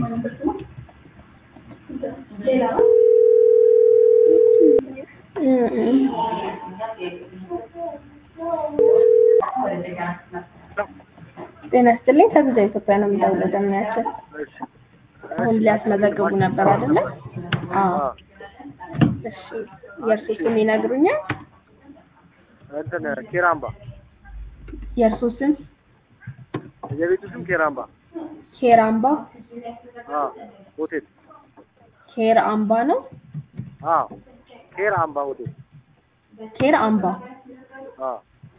ጤና ይስጥልኝ ከቪዛ ኢትዮጵያ ነው የምደውለው። ደምያቸው አሁን ሊያስመዘግቡ ነበር አይደለ? አዎ። እሺ የእርሱ ስም ይነግሩኛል? እንትን ኬራምባ የእርሱ ስም የቤቱ ስም ኬራምባ ኬራምባ አ ሆቴል ኬር አምባ ነው። አ ኬራምባ ሆቴል ኬር አምባ አ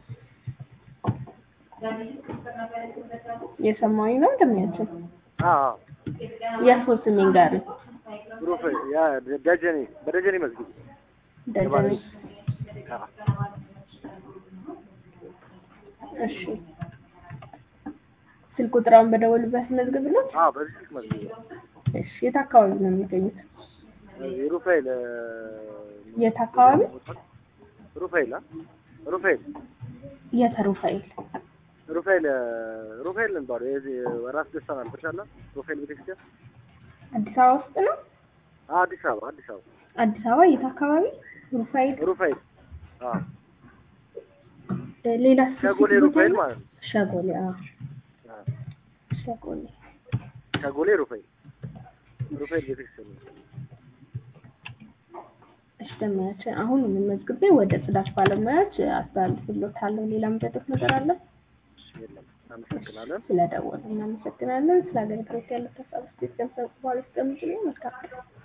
የሰማኝ ነው ደምያቸው። አ የእርሱ ስም ይንገሩኝ። ሩፍ ያ ደጀኔ በደጀኔ መስጊድ ደጀኔ አ እሺ ስልክ ቁጥራውን በደወሉበት መዝግብለት። አ በዚህ ስልክ መስጊድ እሺ የት አካባቢ ነው የሚገኙት? ሩፋኤል የት አካባቢ? ሩፋኤል አ ሩፋኤል የት ሩፋኤል? ሩፋኤል ሩፋኤል እንባለው የዚህ ራስ ደስታ ማለት ተሻለ ሩፋኤል ቤተክርስቲያን አዲስ አበባ ውስጥ ነው። አ አዲስ አበባ አዲስ አበባ አዲስ አበባ የት አካባቢ? ሩፋኤል ሩፋኤል አ እ ሌላ ሸጎሌ ሩፋኤል ማለት ነው። ሸጎሌ አዎ አ ሸጎሌ ሸጎሌ ሩፋኤል ሩፋኤል ቤተክርስቲያን ነው። እሺ ደምያቸው አሁን መዝግቤ ወደ ጽዳት ባለሙያዎች አስተላልፍልዎታለሁ። ሌላ ምደዶት ነገር አለ? የለም እናመሰግናለን። ስለደወሉ እናመሰግናለን። ስለ አገልግሎት ያለው ተሳትፎ ገንዘብ በኋላ ይስቀምጡልኝ። መልካም